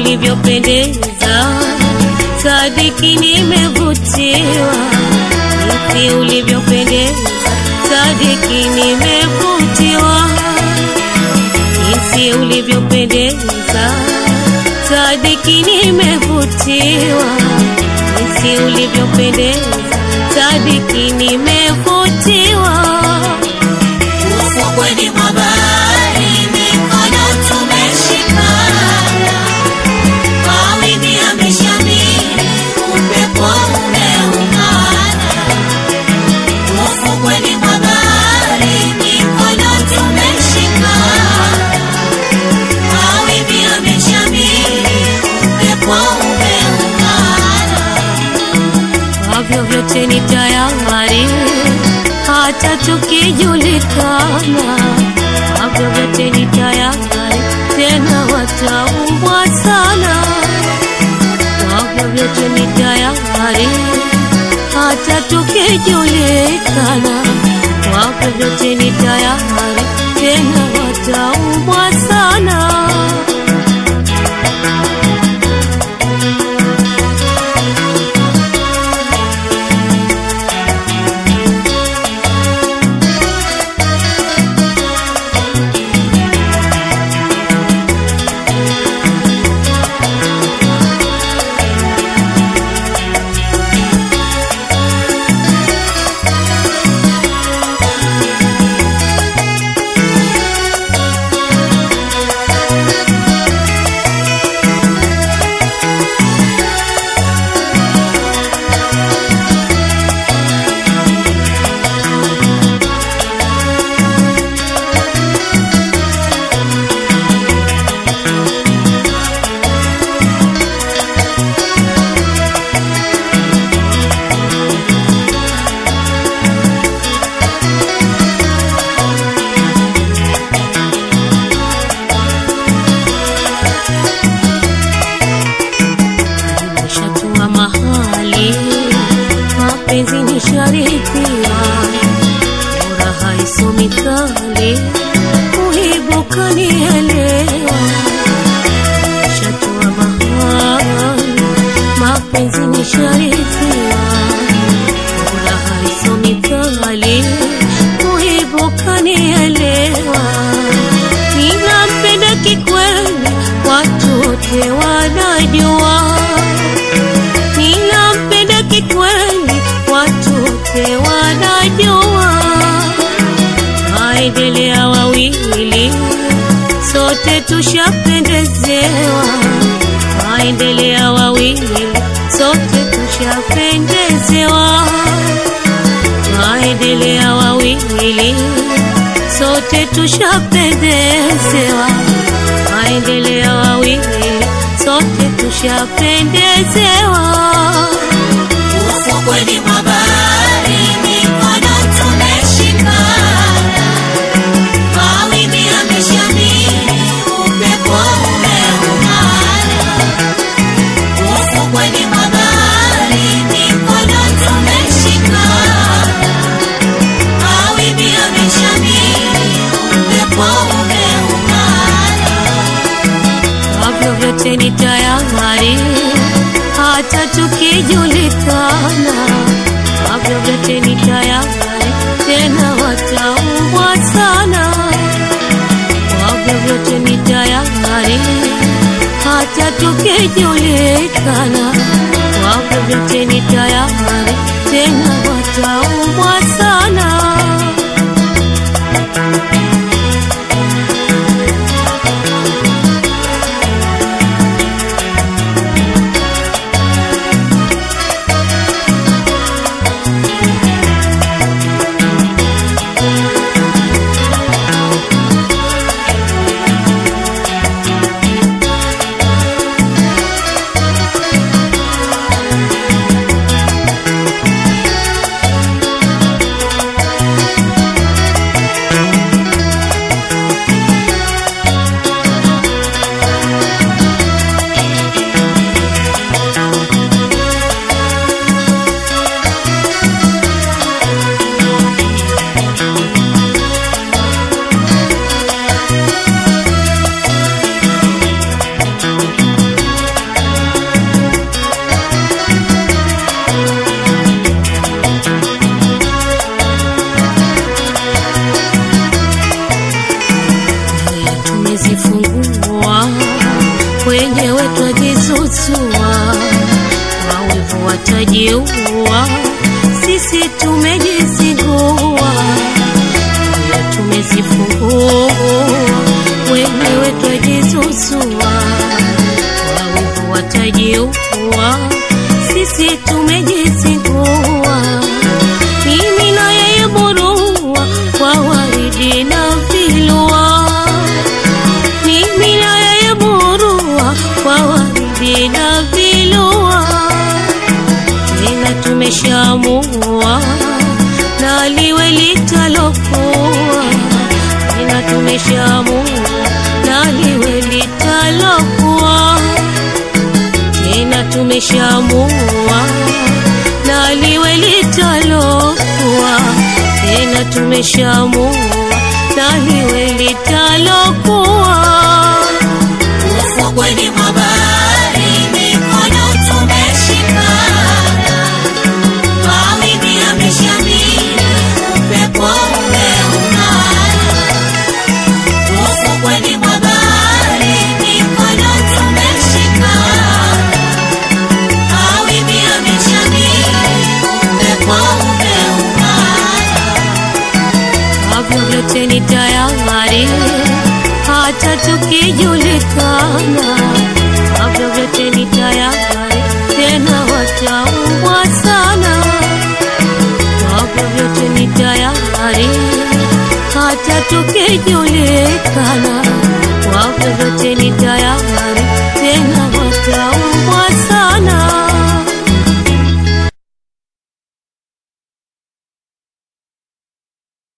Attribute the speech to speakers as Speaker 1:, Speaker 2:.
Speaker 1: ulivyopendeza, sadiki nimevutiwa, jinsi ulivyopendeza, sadiki nimevutiwa, jinsi ulivyopendeza, sadiki nimevutiwa, jinsi ulivyopendeza, sadiki nimevutiwa.
Speaker 2: Ufukweni mwa bahari mikono tumeshikana, mawimbi yameshamiri, upepo umeungana. Ufukweni mwa bahari mikono tumeshikana, mawimbi yameshamiri, upepo umeungana.
Speaker 1: Kwa vyovyote ni tayari, hata tukijulikana. Kwa vyovyote ni tayari, tena wataumbwa sana. Kwa vyovyote ni tayari, hata tukijulikana. Kwa vyovyote ni tayari, tena wataumbwa sana. Nimeshatua mahali mapenzi ni sharifia, furaha isomi kali, kuibuka nielewa. Nimeshatua mahali mapenzi ni sharifia, furaha isomi kali, kuibuka nielewa. Ninampenda kikweli, watu wote wanajua ninampenda kikweli, watu wote wanajua. Waendelea wawili, sote tushapendezewa. Waendelea wawili, sote tushapendezewa. Waendelea wawili, sote tushapendezewa. Waendelea wawili, sote tushapendezewa.
Speaker 2: Ufukweni mwa bahari mikono tumeshikana, mawimbi yameshamiri, upepo umeungana. Ufukweni mwa bahari mikono tumeshikana, mawimbi yameshamiri, upepo umeungana.
Speaker 1: Kwa vyovyote ni tayari, hata tukijulikana. Kwa vyovyote ni tayari, tena wataumbwa sana. Kwa vyovyote ni tayari, hata tukijulikana. Kwa vyovyote ni tayari, tena wataumbwa sana. tutajizuzua, wawivu watajiua, sisi tumejizingua, moyo tumezifungua, wenyewe twajizuzua, wawivu watajiua, sisi tumejizingua, mimi na yeye burua kwa waridi na vilua mimi na yeye burua kwa waridi na vilua, tena tumeshamua na liwe litalokuwa, tena tumeshamua na liwe litalokuwa, tena tumeshamua na liwe litalokuwa, tena tumeshamua na liwe litalokuwa.
Speaker 2: Ufukweni mwa bahari mikono tumeshikana, mawimbi yameshamiri, upepo umeumana. Ufukweni mwa bahari mikono tumeshikana, mawimbi yameshamiri, upepo umeumana.
Speaker 1: Kabla vyote ni tayari, hata tukijulikana. Kabla vyote ni tayari, tena wataumbwa sana. Kabla vyote ni tayari, hata tukijulikana. Kabla vyote ni tayari,